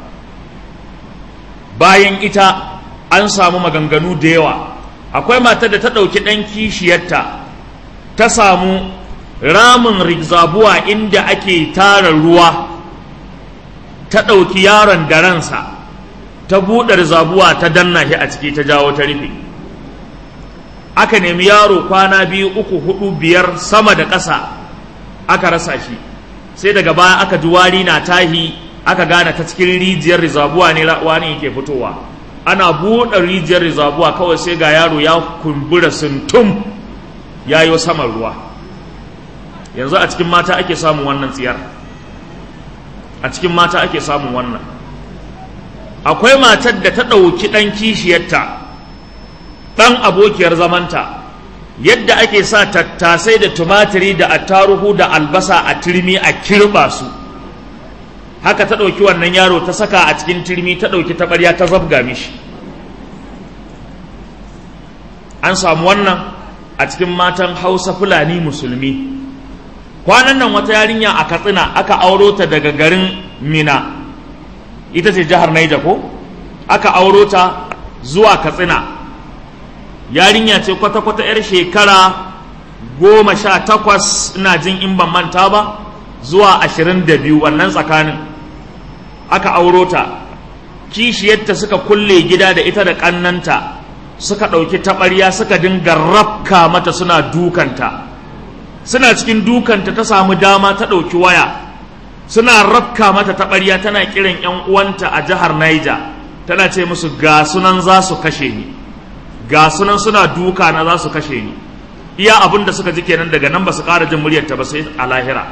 Speaker 1: bayan ita an samu maganganu da yawa akwai matar da ta ɗauki ɗan kishiyarta ta samu ramin rigzabuwa inda ake tara ruwa ta ɗauki yaron da ransa ta buɗe rizabuwa ta danna shi a ciki ta jawo ta rufe aka nemi yaro kwana biyu uku hudu biyar sama da ƙasa aka rasa shi sai daga baya aka ji wari na tahi aka gane ta cikin rijiyar rizabuwa ne wani yake fitowa ana buɗe rijiyar rizabuwa kawai sai ga yaro ya kumbura suntum ya yi saman ruwa yanzu a cikin mata ake samun wannan tsiyar a cikin mata ake samun wannan akwai matar da ta ɗauki ɗan kishiyarta ɗan abokiyar zamanta yadda ake sa tattasai da tumatiri da attaruhu da albasa a turmi a kirɓa su haka ta ɗauki wannan yaro ta saka a cikin turmi ta ɗauki taɓarya ta zabga mishi an samu wannan a cikin matan hausa fulani musulmi kwanan nan wata yarinya a katsina aka auro ta daga garin mina ita ce jihar naija ko aka auro ta zuwa katsina yarinya ce kwata-kwata 'yar shekara goma sha takwas ina jin in ban manta ba zuwa ashirin da biyu wannan tsakanin aka auro ta kishiyarta suka kulle gida da ita da ƙannanta suka ɗauki taɓarya suka dinga rafka mata suna dukanta suna cikin dukanta ta samu dama ta ɗauki waya suna rafka mata taɓarya tana kiran 'yan uwanta a jihar Niger tana ce musu ga sunan za su kashe ni ga sunan suna duka na za su kashe ni iya abin da suka ji kenan daga nan ba su ƙara jin muryarta ba sai a lahira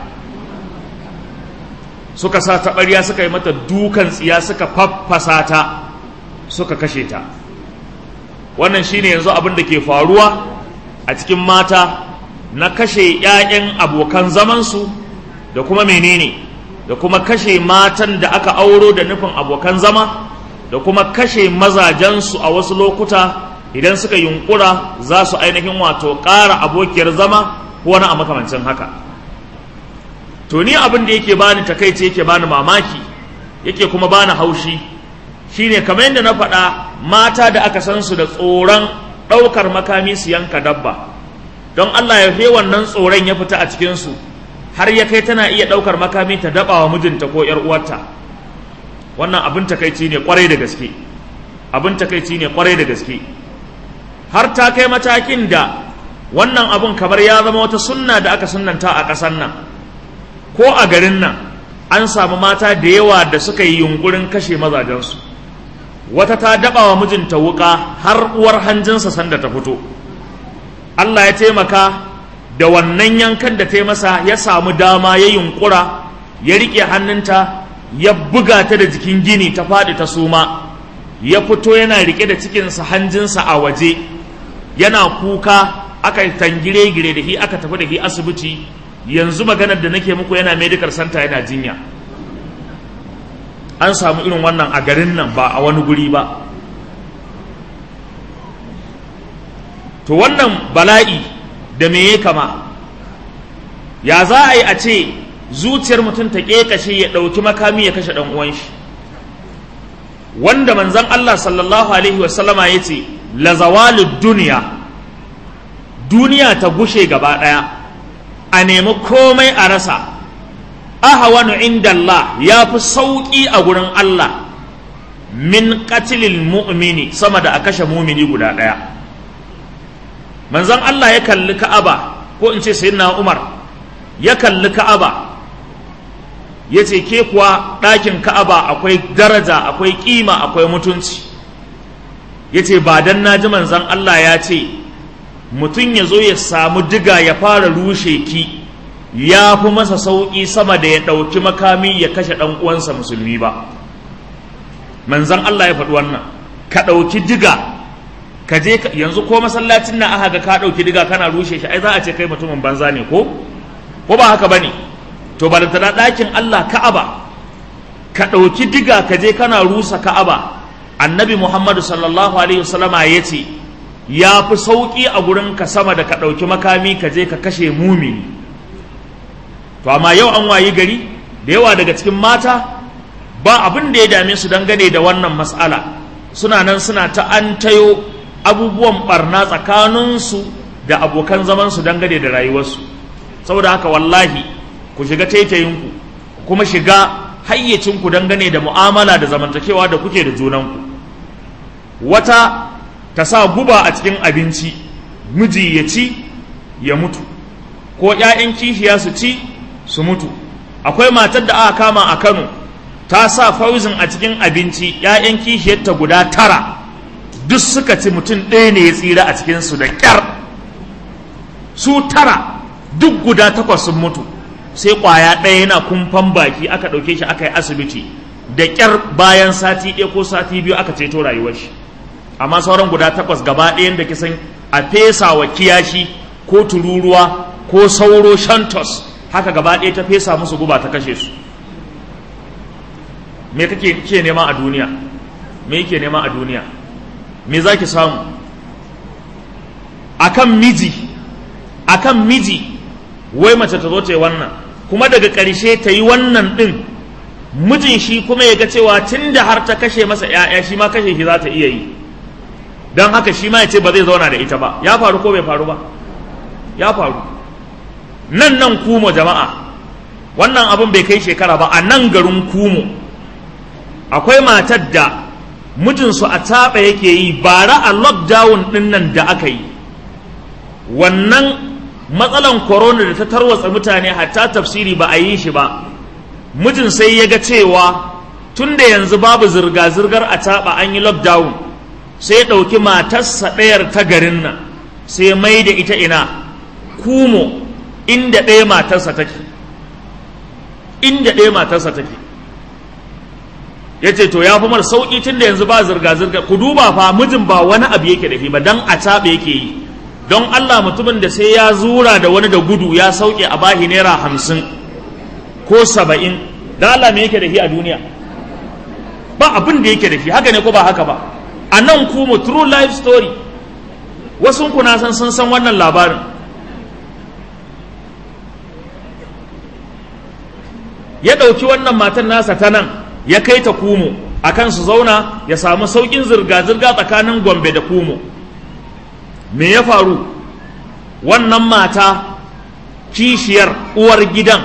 Speaker 1: suka sa taɓarya suka yi mata dukan tsiya suka faffasa ta suka kashe ta wannan shine yanzu abin da ke faruwa a cikin mata na kashe 'ya'yan abokan zamansu da kuma menene da kuma kashe matan da aka auro da nufin abokan zama da kuma kashe mazajensu a wasu lokuta idan suka yunkura za su ainihin wato ƙara abokiyar zama ko wani a makamancin haka to ni abin da yake bani takaice yake bani mamaki yake kuma bani haushi shine kamar yadda na faɗa mata da aka san su da tsoron ɗaukar makami su yanka dabba don Allah ya fi wannan tsoron ya fita a cikinsu har ya kai tana iya ɗaukar makami ta daɓa wa mijinta ko ‘yar uwarta wannan abin takaici ne kwarai da gaske abin takaici ne kwarai da gaske har ta kai matakin da wannan abun kamar ya zama wata sunna da aka sunnanta a ƙasar nan ko a garin nan an samu mata da yawa da suka yi yunkurin kashe mazajensu wata ta daɓa wa mijinta wuƙa har uwar hanjinsa sanda ta fito Allah ya taimaka da wannan yankan da ta yi masa ya samu dama ya yunkura ya riƙe hannunta ya buga ta da jikin gini ta faɗi ta suma ya fito yana riƙe da cikinsa hanjinsa a waje yana kuka aka tangire gire da shi aka tafi da shi asibiti yanzu maganar da nake muku yana medical center yana jinya an samu irin wannan a garin nan ba a wani guri ba to wannan bala'i da me ya kama ya za a yi a ce zuciyar mutum ta ƙeƙashe ya ɗauki makami ya kashe ɗan uwan shi wanda manzon Allah sallallahu alaihi wasallama ya ce la zawalud duniya duniya ta gushe gaba ɗaya a nemi komai a rasa ahawanu inda Allah ya fi sauƙi a gurin Allah min qatlil mu'mini sama da a kashe mumini guda ɗaya manzon Allah ya kalli Ka'aba ko in ce sayyidina Umar ya kalli Ka'aba ya ce ke kuwa ɗakin Ka'aba akwai daraja akwai ƙima akwai mutunci ya ce ba dan na ji manzon Allah ya ce mutum ya zo ya samu diga ya fara rushe ki ya fi masa sauƙi sama da ya ɗauki makami ya kashe ɗan uwansa musulmi ba manzan Allah ya faɗi wannan ka ɗauki diga ka je yanzu ko masallacin na aka ga ka ɗauki diga kana rushe shi ai za a ce kai mutumin banza ne ko ko ba haka bane to balantana ɗakin Allah Ka'aba ka ɗauki diga ka je kana rusa Ka'aba annabi Muhammadu sallallahu alaihi wasallama ya ce ya fi sauƙi a gurin ka sama da ka ɗauki makami ka je ka kashe mumini to amma yau an wayi gari da yawa daga cikin mata ba abin da ya dame su dangane da wannan mas'ala suna nan suna ta an tayo abubuwan barna tsakaninsu da abokan zamansu dangane da rayuwarsu saboda haka wallahi ku shiga taitayinku kuma shiga hayyacinku dangane da mu'amala da zamantakewa da kuke da junanku wata ta sa guba a cikin abinci miji ya ci ya mutu ko 'ya'yan kishiya su ci su mutu akwai matar da aka kama a kano ta sa fauzin a cikin abinci 'ya'yan kishiyarta guda tara duk suka ci mutum ɗaya ne ya tsira a cikinsu da ƙyar su tara duk guda takwas sun mutu sai ƙwaya ɗaya yana kumfan baki aka ɗauke shi aka yi asibiti da ƙyar bayan sati ɗaya ko sati biyu aka ceto rayuwar shi amma sauran guda takwas gaba ɗayan da kisan a fesa wa kiyashi ko tururuwa ko sauro shantos haka gaba ɗaya ta fesa musu guba ta kashe su me kake ke nema a duniya me yake nema a duniya me za ki samu akan miji akan miji wai mace ta zo ta yi wannan kuma daga ƙarshe ta yi wannan ɗin mijin shi kuma ya ga cewa tun da har ta kashe masa ‘ya'ya shi ma kashe shi za ta iya yi don haka shi ma ya ce ba zai zauna da ita ba ya faru ko bai faru ba ya faru nan nan kumo jama'a wannan abin bai kai shekara ba a nan garin kumo akwai matar da mijinsu a taɓa yake yi bara a lockdown ɗin nan da aka yi wannan matsalan corona da ta tarwatsa mutane hatta tafsiri ba a yi shi ba mijin sai ya ga cewa tun da yanzu babu zirga-zirgar a taɓa an yi lockdown sai ya ɗauki matarsa ɗayar ta garin nan sai mai da ita ina kumo inda ɗaya matarsa take inda ɗaya matarsa take ya ce to ya fi mara sauƙi tun da yanzu ba zirga-zirga ku duba fa mijin ba wani abu yake da shi ba don a caɓe yake yi don Allah mutumin da sai ya zura da wani da gudu ya sauke a bahi naira hamsin ko saba'in don Allah me yake da shi a duniya ba abin da yake da shi haka ne ko ba haka ba a nan kuma true life story wasu kuna san sun san wannan labarin ya ɗauki wannan matan nasa ta nan ya kai ta kumo a kan su zauna ya samu sauƙin zirga-zirga tsakanin gombe da kumo me ya faru wannan mata kishiyar uwar gidan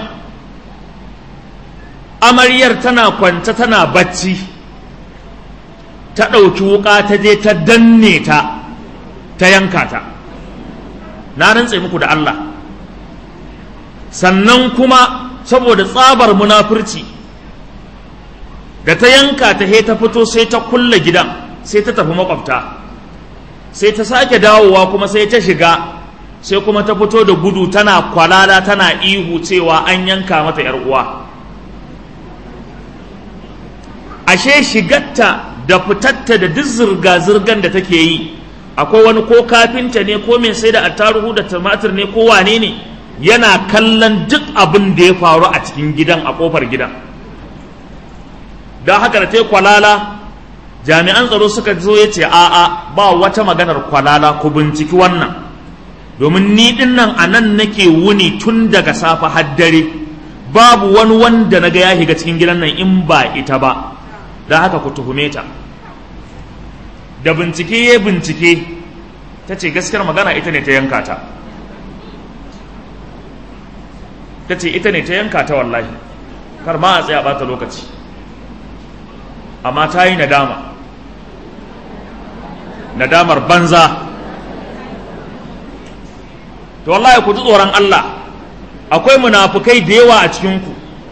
Speaker 1: amaryar tana kwance tana bacci ta ɗauki wuƙa ta je ta danne ta ta yanka ta na rantse muku da Allah sannan kuma saboda tsabar munafurci da ta yanka ta he ta fito sai ta kulle gidan sai ta tafi makwabta sai ta sake dawowa kuma sai ta shiga sai kuma ta fito da gudu tana kwalala tana ihu cewa an yanka mata yar uwa ashe shigatta da fitatta da duk zirga-zirgan da take yi akwai wani ko kafinta ne ko mai sai da attaruhu da tumatir ne ko wane ne yana kallon duk abin da ya faru a cikin gidan a kofar gidan don haka da ta yi kwalala jami'an tsaro suka zo ya ce a'a ba wata maganar kwalala ku binciki wannan domin ni din nan a nan nake wuni tun daga safe har dare babu wani wanda na ga ya shiga cikin gidan nan in ba ita ba don haka ku tuhume ta da bincike ya bincike ta ce gaskiyar magana ita ne ta yanka ta ta ce ita ne ta yanka ta wallahi kar ma a tsaya bata lokaci amma ta yi nadama nadamar banza to wallahi ku ji tsoron Allah akwai munafukai da yawa a cikinku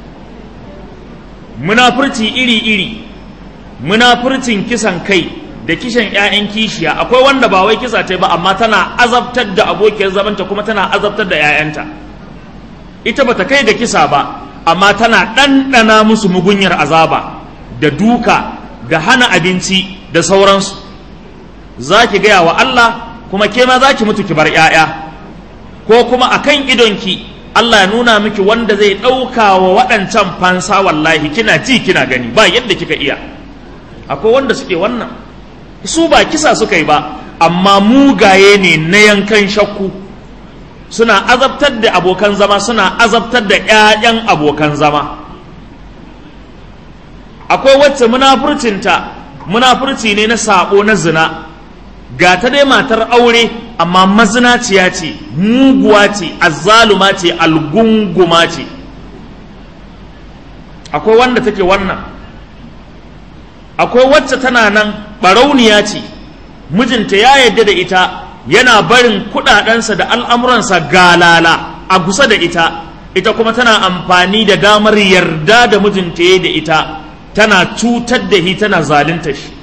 Speaker 1: munafurci iri-iri munafurcin kisan kai da kishan 'ya'yan kishiya akwai wanda ba wai kisa ta ba amma tana azabtar da abokiyar zamanta kuma tana azabtar da 'ya'yanta ita bata kai da kisa ba amma tana ɗanɗana musu mugunyar azaba da duka da hana abinci da sauransu za ki gaya wa Allah kuma ke ma za ki mutu ki bar 'ya'ya ko kuma a kan idonki Allah ya nuna miki wanda zai ɗauka wa waɗancan fansa wallahi kina ji kina gani ba yadda kika iya akwai wanda suke wannan su ba kisa suka yi ba amma mugaye ne na yankan shakku suna azabtar da abokan zama suna azabtar da 'ya'yan abokan zama akwai wacce munafurcinta munafurci ne na sabo na zina ga ta dai matar aure amma mazinaciya ce muguwa ce azzaluma ce algunguma ce akwai wanda take wannan akwai wacce tana nan barauniya ce mijinta ya yadda da ita yana barin kudadensa da al'amuransa galala a kusa da ita ita kuma tana amfani da damar yarda da mijinta ya da ita tana cutar da shi tana zalunta shi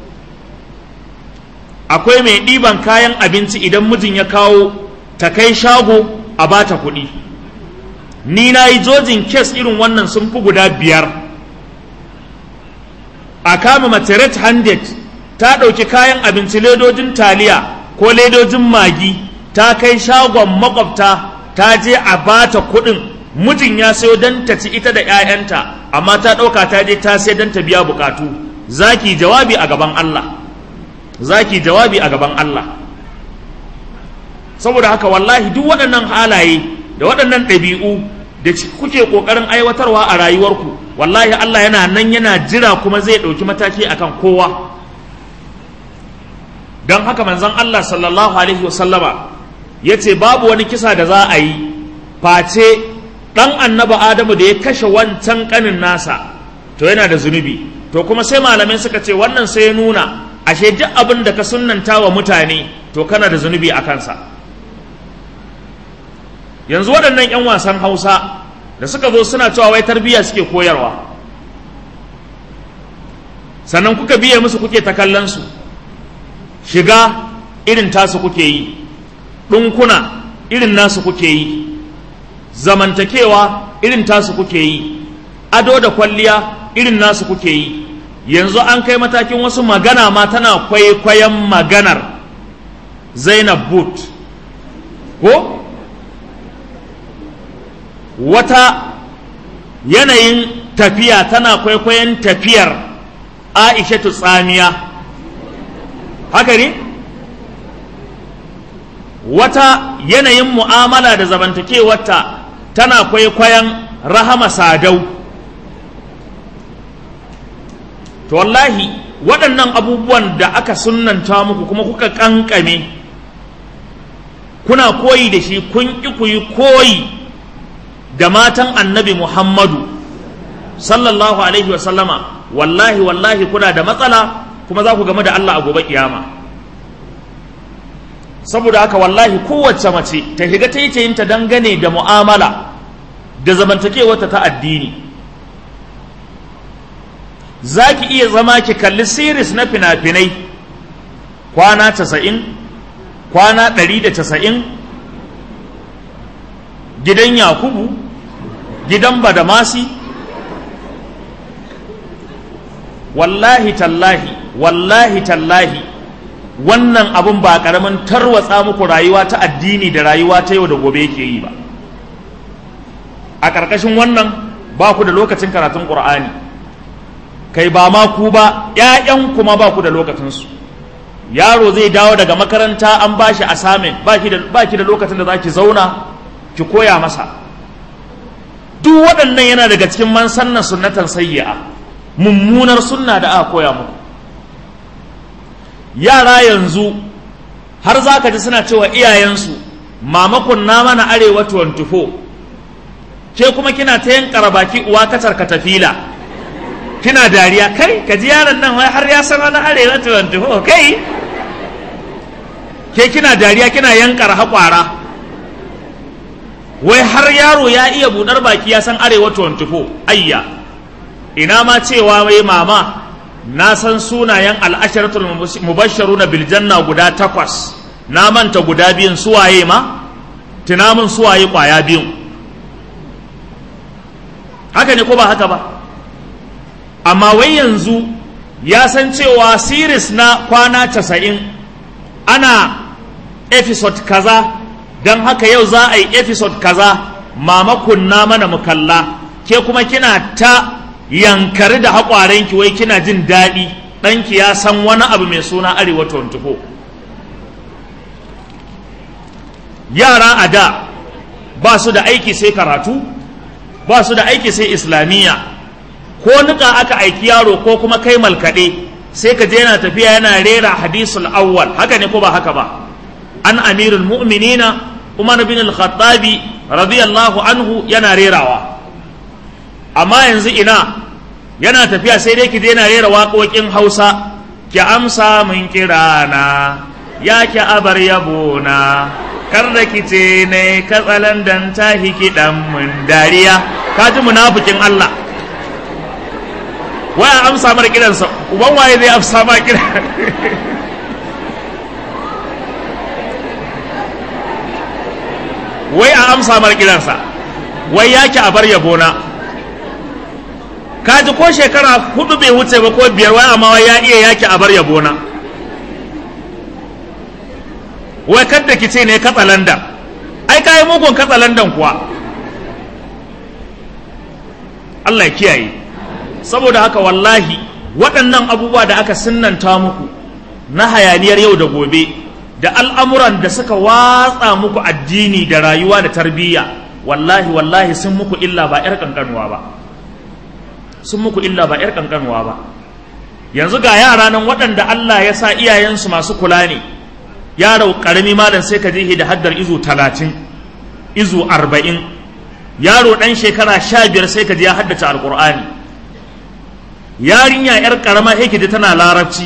Speaker 1: akwai mai ɗiban kayan abinci idan mijin ya kawo ta kai shago a bata kuɗi ni na yi jojin kes irin wannan sun fi guda biyar a kama mace red handed ta ɗauki kayan abinci ledojin taliya ko ledojin magi ta kai shagon makwabta ta je a bata kuɗin mijin ya sayo don ta ci ita da 'ya'yanta amma ta ɗauka ta je ta sai don ta biya bukatu zaki jawabi a gaban Allah zaki jawabi a gaban Allah saboda haka wallahi duk waɗannan halaye da waɗannan ɗabi'u da kuke ƙoƙarin aiwatarwa a rayuwarku wallahi Allah yana nan yana jira kuma zai ɗauki mataki akan kowa don haka manzon Allah sallallahu alaihi wasallama ya ce babu wani kisa da za a yi face ɗan annaba adamu da ya kashe wancan ƙanin nasa to yana da zunubi to kuma sai malamai suka ce wannan sai ya nuna ashe duk abin da ka sunnanta wa mutane to kana da zunubi a kansa yanzu waɗannan 'yan wasan hausa da suka zo suna cewa wai tarbiyya suke koyarwa sannan kuka biye musu kuke ta kallon su shiga irin tasu kuke yi ɗunkuna irin nasu kuke yi zamantakewa irin tasu kuke yi ado da kwalliya irin nasu kuke yi yanzu an kai matakin wasu magana ma tana kwaikwayon maganar zainab boot ko wata yanayin tafiya tana kwaikwayon tafiyar aishatu tsamiya haka ne wata yanayin mu'amala da zamantakewarta tana kwaikwayon rahama sadau to wallahi waɗannan abubuwan da aka sunanta muku kuma kuka ƙanƙame kuna koyi da shi kun ƙi ku yi koyi da matan annabi muhammadu sallallahu alaihi wasallama wallahi wallahi kuna da matsala kuma za ku game da allah a gobe kiyama saboda haka wallahi kowace mace ta shiga taitayinta dangane da mu'amala da zamantakewarta ta addini za ki iya zama ki kalli siris na fina-finai kwana casa'in kwana ɗari da casa'in gidan yakubu gidan badamasi wallahi tallahi wallahi tallahi wannan abun ba ƙaramin tarwatsa muku rayuwa ta addini da rayuwa ta yau da gobe yake yi ba a ƙarƙashin wannan ba ku da lokacin karatun ƙur'ani kai ba ma ku ba ƴaƴan kuma ba ku da lokacinsu yaro zai dawo daga makaranta an ba shi assignment ba ki da lokacin da za ki zauna ki koya masa duk waɗannan yana daga cikin man sannan sunnatan sayyi'a mummunar sunna da aka koya muku yara yanzu har za ka ji suna cewa iyayensu mamakon na mana arewa 24 ke kuma kina ta yin baki uwa kacar katafila kina dariya kai ka ji yaron nan wai har ya san wani arewa 24 kai ke kina dariya kina yankar haƙwara wai har yaro ya iya buɗar baki ya san arewa 24 ayya ina ma cewa wai mama na san sunayen al'asharatul mubasharu na biljanna guda takwas na manta guda biyun suwaye ma tunamin suwaye kwaya biyun haka ne ko ba haka ba amma wai yanzu ya san cewa series na kwana casa'in ana episode kaza don haka yau za a yi episode kaza mama kunna mana mukalla ke kuma kina ta yankari da haƙwarenki wai kina jin daɗi ɗanki ya san wani abu mai suna arewa 24 yara a da ba su da aiki sai karatu ba su da aiki sai islamiyya ko nika aka aiki yaro ko kuma kai malkaɗe sai ka je yana tafiya yana rera hadisul awwal haka ne ko ba haka ba an amirul mu'minina umar bin al-khattabi radiyallahu anhu yana rerawa amma yanzu ina yana tafiya sai dai ki daina rera waƙoƙin hausa ki amsa min kirana ya ki abar yabona kar da ki ce ne katsalan dan ta hiki dan mun dariya ka ji munafikin Allah waya amsa mar kiransa uban waye zai amsa ma kira wai a amsa mar kiransa wai yaki a bar yabona kaji ko shekara hudu bai wuce ba ko biyar wai amma ya iya yaki a bar yabona wai kadda ki ce ne katsalandan ai kayi mugun katsalandan kuwa Allah ya kiyaye saboda haka wallahi waɗannan abubuwa da aka sinnanta muku na hayaniyar yau da gobe da al'amuran da suka watsa muku addini da rayuwa da tarbiyya wallahi wallahi sun muku illa ba 'yar ƙanƙanuwa ba sun muku illa ba 'yar ƙanƙanuwa ba yanzu ga yara nan waɗanda Allah ya sa iyayensu masu kula ne yaro ƙarami malam sai ka je da haddar izu talatin izu arba'in yaro ɗan shekara sha biyar sai ka je ya haddace alƙur'ani yarinya 'yar ƙarama sai da tana larabci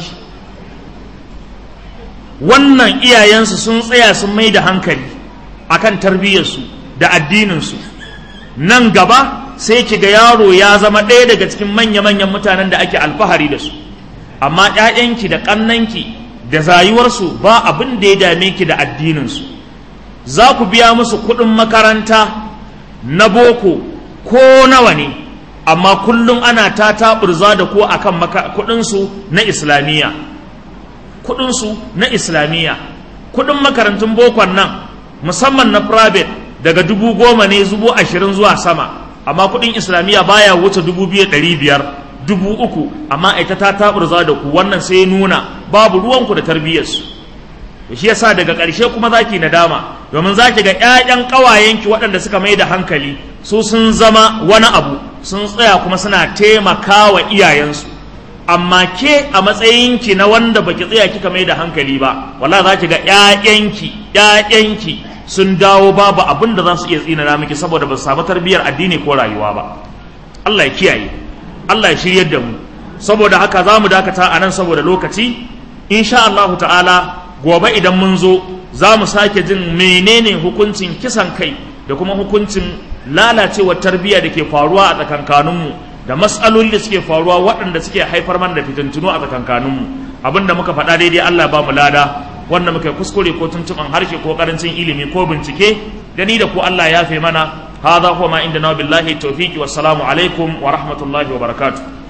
Speaker 1: wannan iyayensu sun tsaya sun mai da hankali akan tarbiyyarsu da addininsu nan gaba sai ki ga yaro ya zama ɗaya daga cikin manya-manyan mutanen da ake alfahari da su amma ‘ya'yanki da ƙannanki da zayuwarsu ba abin da ya dame ki da addininsu za ku biya musu kuɗin makaranta na boko ko nawa ne amma kullum ana ta taɓurza da ko akan kuɗinsu na islamiyya kuɗinsu na islamiyya kuɗin makarantun bokon nan musamman na private daga dubu goma ne zubu ashirin zuwa sama amma kuɗin islamiyya baya wuce dubu biyu ɗari biyar dubu uku amma ita ta taɓurza da ku wannan sai nuna babu ruwanku da tarbiyyarsu shi yasa daga ƙarshe kuma za ki nadama domin za ki ga 'ya'yan ƙawayenki waɗanda suka mai da hankali su sun zama wani abu sun tsaya kuma suna taimaka wa iyayensu amma ke a matsayinki na wanda baki tsaya kika mai da hankali ba wala za ki ga 'ya'yanki 'ya'yanki sun dawo babu abin da za su iya tsinana miki saboda ba su samu tarbiyyar addini ko rayuwa ba Allah ya kiyaye Allah ya shiryar da mu saboda haka za mu dakata a nan saboda lokaci insha Allah ta'ala gobe idan mun zo za mu sake jin menene hukuncin kisan kai da kuma hukuncin lalacewar tarbiyya da ke faruwa a tsakankaninmu da matsaloli da suke faruwa waɗanda suke haifar mana da fitintunu a tsakankaninmu abinda muka faɗa daidai Allah ba mu lada wanda muka kuskure ko tuntuɓan harshe ko ƙarancin ilimi ko bincike da ni da ku Allah ya fe mana hadha huwa ma inda na billahi tawfiqi wassalamu alaikum wa rahmatullahi wa barakatuh